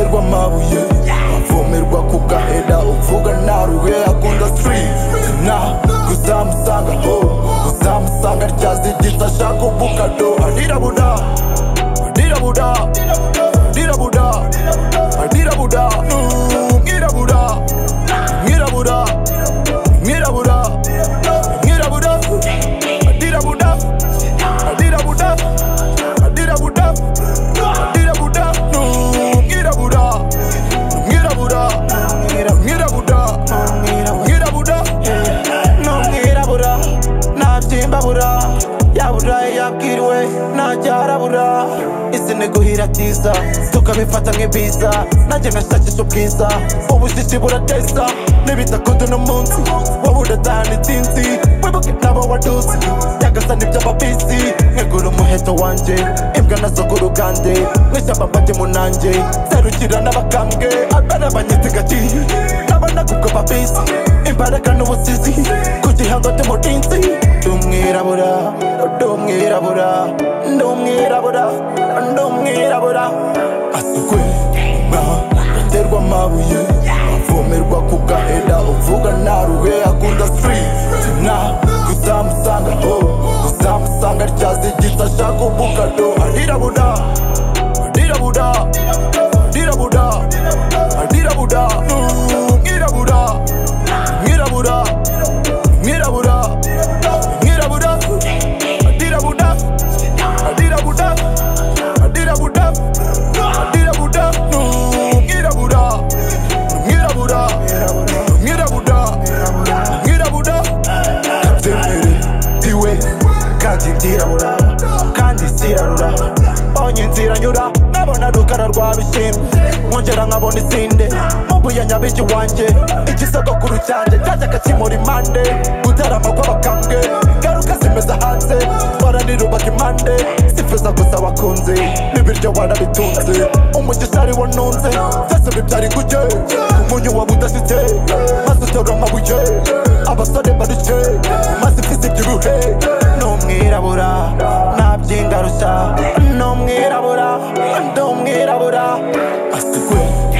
amabuye avomerwa ku gahera uvuga nta ruhe akunda street na uzamusanga ho uzamusanga ryazigitse ashaka ubukado arirabura arirabura arirabura arirabura mwirabura mwirabura mwirabura mwirabura arirabura arirabura arirabura arirabura mwirabura mwirabura mwirabura mwirabura n'umwirabura ntabyimbabura yabura yabwiriwe ntajyarabura isi ni guhira tiza tukabifata nk'ibiza nanjye nashakisha ubwiza ubushishi burateza n'ibitakoze uno munsi wowe udataha n'itsinzi wibuke nabo waduze nyagasani by'amabisi nkegura umuheto wanjye imbwa nazo ku rugande nk'ishyamba mbajye mu nanjye serukira n'abakambwe abana banyitse gati n'abana kubwo babisi imbaraga n'ubusizi ku gihango cy'umurinzi ndi umwirabura ndi umwirabura ndi umwirabura ndi umwirabura asukwe aterwa amabuye avomerwa ku gahera uvuga nta ruhe akunda street na uzamusanga ho uzamusanga ryazigitse ashaka ubukado arirabura arirabura arirabura arirabura mwirabura mwirabura mwirabura mwirabura arirabura arirabura arirabura arirabura mwirabura mwirabura mwirabura mwirabura kabyemere iwe kandi ndirabura kandi zirarura mbonye inzira nyura nabona rukara rwa bishimwe nkongera nkabona isinde mbuye nyabiki wanjye igisogokuru cyanjye cyajyaga kimura impande gutarama kw'abakambwe garuka zimeze hanze twara nirubaka impande sifuza gusa abakunzi n'ibiryo warabitunze umugisha ariwo ntunze byose bibyara inguge umunyu waba udashyitse maze utora amabuye abasore barike maze imfisi ibyibuhe ni umwirabura ntabyingarushya ni umwirabura ndi umwirabura asukwe